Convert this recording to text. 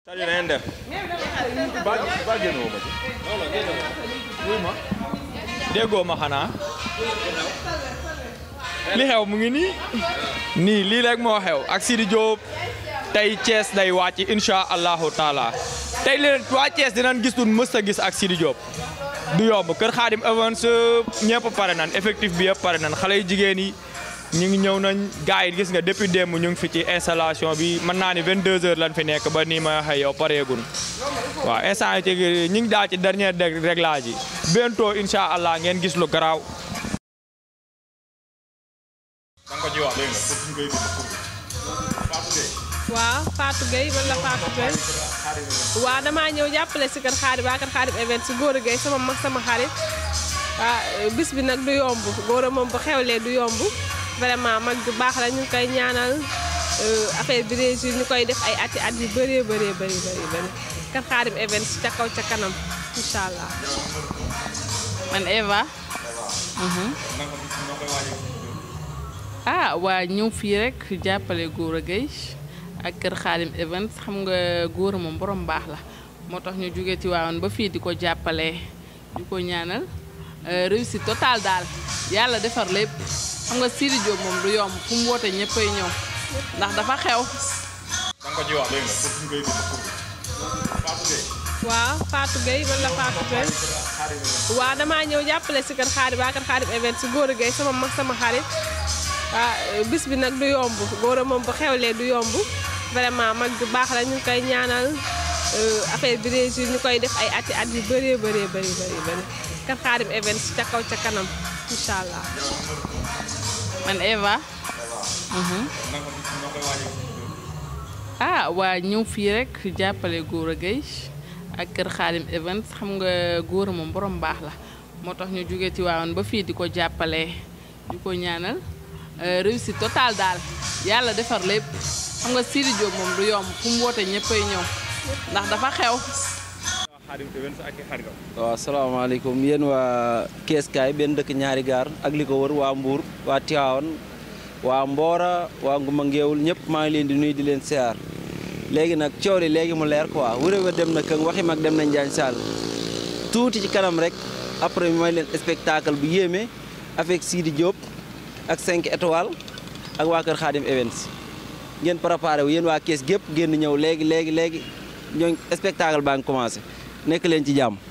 Sadio na ngeen def ba ba génnoo ma ci wuy ma déggoo ma xanaa li xew mu ngi nii nii lii rek moo xew ak Sidi Diop tey Thiès day wàcc incha allahu taala tey leen waa Thiès dinañ gis lu mës a gis ak Sidi Diop du yomb Kër Xaadim Events ñëpp pare nan effectif bi yëpp pare nan xale yu jigéen yi ñu ngi ñëw nañ gars yi gis nga depuis démb ñu ngi fi ci installation bi mën naa ni 22 heures lañ fi nekk ba nii ma waxee yow pareegun waaw instant yi ci ñu ngi daal ci dernier réglage yi bientôt incha allah ngeen gis lu garaaw. da nga ko ci wax dégg nga pour ngay waaw Fatou Gueye man la Fatou Gueye waaw damaa ñëw jàppale si kër Xaadim waa kër Xaadim event si góor a Gueye sama mag sama xarit ah bis bi nag du yomb góor a moom bu xewlee du yomb vraiment mag bu baax la ñu ngi koy ñaanal affaire bi réussir ñu koy def ay ati at yu bëree bëree bëri bëri bëri kër Xaadim event ca kaw ca kanam incha allah. man Eva. ah waa ñëw fii rek jàppale góor a Gueye ak kër Xaadim event xam nga góor moom borom baax la moo tax ñu jóge ci waawoon ba fii di ko jàppale di ko ñaanal réussite totale daal yàlla defar lépp xam nga Sidi Diop moom du yomb fu mu woote ñëppay ñëw ndax dafa xew. da nga ko ci wax dégg nga pour ngay Fatou Gueye waaw Fatou Gueye man la Fatou Gueye waaw damaa ñëw jàppale si kër Xaadim waa kër Xaadim event si góor a Gueye sama mag sama xarit ah bis bi nag du yomb góor a moom bu xewlee du yomb vraiment mag bu baax la ñu ngi koy ñaanal affaire bi réussir ñu koy def ay ati at yu bëree bëree bëri bëri bëri kër Xaadim event ca kaw ca kanam incha allah. man Eva. ah waa ñëw fii rek jàppale góor a Gueye ak kër Xaadim event xam nga góor a moom borom baax la moo tax ñu jóge ci waawoon ba fii di ko jàppale di ko ñaanal réussite totale daal yàlla defar lépp xam nga Sidi Diop moom du yomb fu mu woote ñëppay ñëw ndax dafa xew. waaw salaamaaleykum yéen waa Kees kaay benn dëkk ñaari gaar ak li ko wër waa Mbour waa Tivaouane waa Mbora waa Nguma Ngeewul ñëpp maa ngi leen di nuyu di leen siyaar léegi nag coow li léegi mu leer quoi wuré wa dem na këng waxi mag dem na Njaañ Sall tuuti ci kanam rek après mooy leen spectacle bu yéeme avec Sidi Diop ak 5 étoiles ak waa Kër Xaadim Events ngeen préparé wu yéen waa Kees gépp génn ñëw léegi léegi léegi ñooñ spectacle baa ngi commencé nekk leen ci jàmm